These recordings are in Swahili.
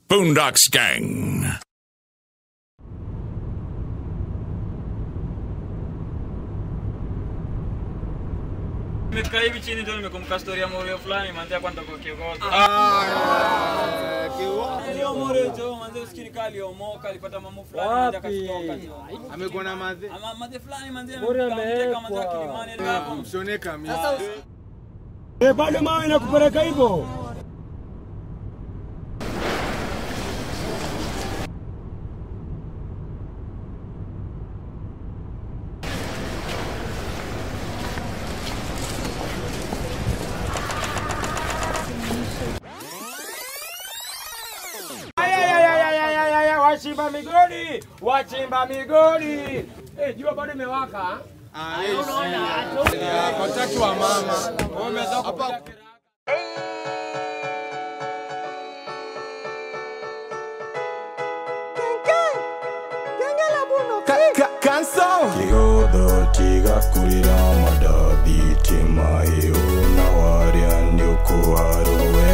Boondocks Gang. Nimekaa hivi chini ndio nimekumbuka story ya Morio fulani manzi hapa nitakuwa kiongozi. Hiyo Morio jo manzi usikini kali omoka alipata mamu fulani manzi akatoka jo. amekuwa na madhe Ama manzi fulani manzi Morio amemteka manzi amewekwa. akilimani ile hapo. mshoneka mi Eh, bado mawe nakupeleka hivyo. Ayayayayayayaya, Wachimba migodi, wachimba migodi. Eh, jua bado imewaka. watatu wa mama hapa Kigodho tigakurira madabitima euna warya nyokuharowe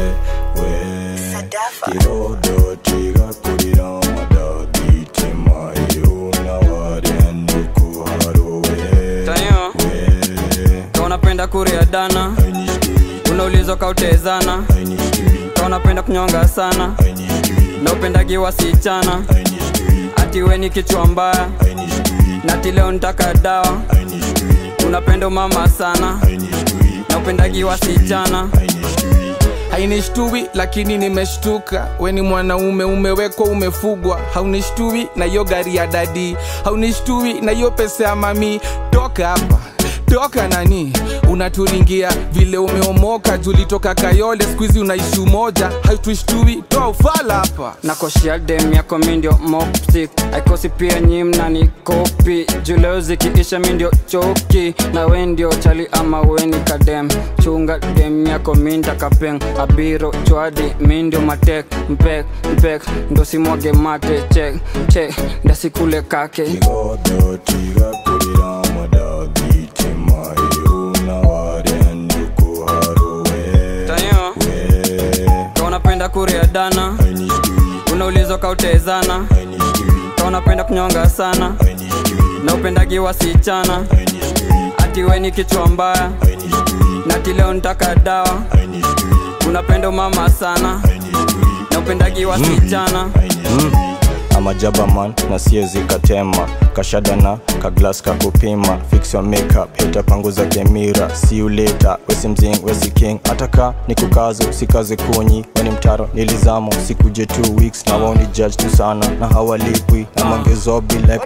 we Kigodho tigakurira madabitima euna warya nyokuharowe Tanyo, we kama unapenda kuria dana, unaulizwa kautezana, kama unapenda kunyonga sana, na upendagi wasichana, ati we ni kichwa mbaya, na ati leo nitaka dawa, unapenda mama sana, na upendagi wasichana, hainishtui lakini nimeshtuka weni mwanaume umewekwa umefugwa haunishtui na hiyo gari ya dadi haunishtui na hiyo pesa ya mami toka hapa toka nani unaturingia vile umeomoka julitoka kayole skuizi unaishi umoja haituishtui toa ufala hapa nakoshia dem yako mindio mopsik aikosi pia nyimna ni kopi juleo zikiisha mindio choki na we ndio chali ama weni kadem chunga dem yako minda kapeng abiro chwadi mindio matek mpek mpek ndo simwage mate chek chek ndasikule kake Kigodho tigakurira madabitima euna warya nyokuharowe tanyo we ka unapenda kuria dana unaulizwa kautezana ka unapenda kunyonga sana na upendagi wasichana ati we ni kichwa mbaya na ati leo nitaka dawa unapenda mama sana na upendagi wasichana amajabaman na siezi katema kashadana kaglas kakupima fix your makeup hita panguza kemira see you later wesi mzing wesi king ataka ni kukazo sikaze kunyi weni mtaro nilizamo sikuje 2 weeks na waoni judge tu sana na hawalipwi na mangezobi like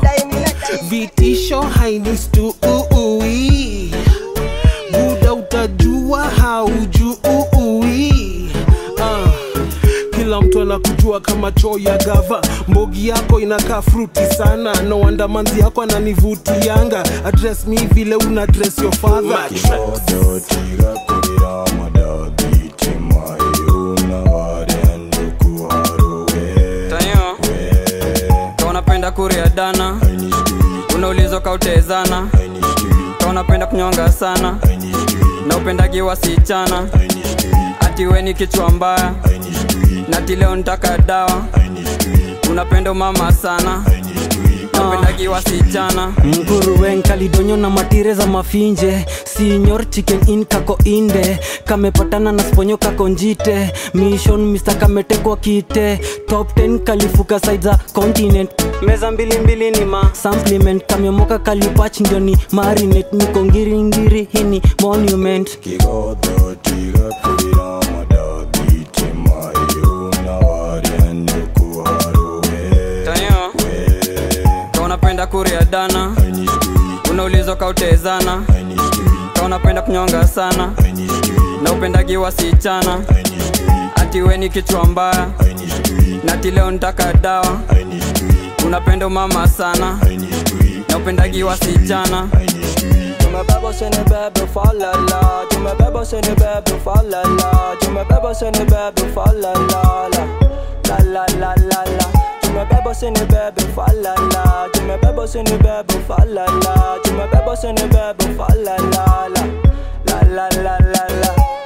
vitisho hainistui buda utajua haujui ah. kila mtu anakujua kama choo ya gava mbogi yako inakaa fruti sana no wonder manzi yako ananivutianga address mi vile una address your father Kigodho tigakurira madabitima euna warya nyokuharowe tanyo ka unapenda kuria dana unaulizwa kautezana ka unapenda kunyonga sana na upendagi wasichana ati we ni kichwa mbaya na ati leo nitaka dawa unapenda mama sana na upendagi wasichana nguruwen kalidonyo na matire za mafinje sinyor chicken in kako inde kamepatana na sponyo kako njite mission mr kametekwa kite top 10 kalifuka side za continent meza mbili mbili ni ma supplement kamyomoka kalipach ndio ni marinate niko ngiringiri hini monument Kigodho tigakurira madabitima euna warya nyokuharowe tanyo ka unapenda kuria dana unaulizwa kautezana ka unapenda kunyonga sana na upendagi wasichana ati we ni kichwa mbaya na ati leo nitaka dawa unapenda mama sana na upendagi wasichana tumebeba sini bebe falala tumebeba sini bebe falala tumebeba sini bebe falala la la la la la tumebeba sini bebe falala tumebeba sini bebe falala tumebeba sini bebe falala la la la la la